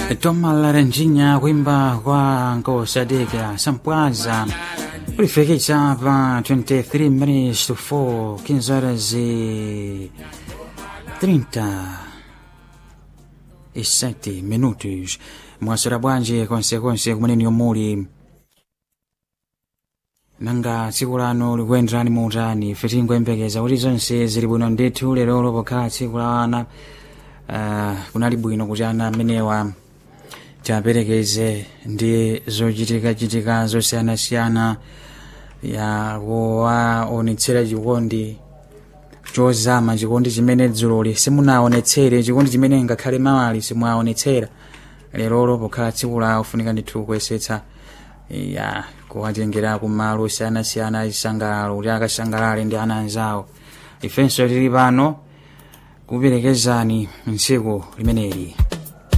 toma laranjinha kuimba kwa nkosadeka sampwaza ulifikisha pa 23 minutes to 4 15 horas e 37 minutos mwaswera bwanji konsekonse kumeneni yomuli nanga tsiku lano likuyenderani muutani ife tingoyembekeza kuti zonse zili bwino ndithu lerolo pokhala tsiku la ana uh, kunali bwino kuti ana amenewa tiaperekeze ndi zochitikachitika zosiyanasiyana ya kuwaonetsera chikondi chozama chikondi chimene dzuloli simunaonetsere chikondi chimene ngakhale mawali simuaonetsera lerolo pokhala tsiku la ufunika ndithu kuyesetsa ya kuwatengera kumalo osiyanasiyana achisangalalo kuti akasangalale ndi ana anzawo ifenso tili pano kuperekezani mtsiku limeneli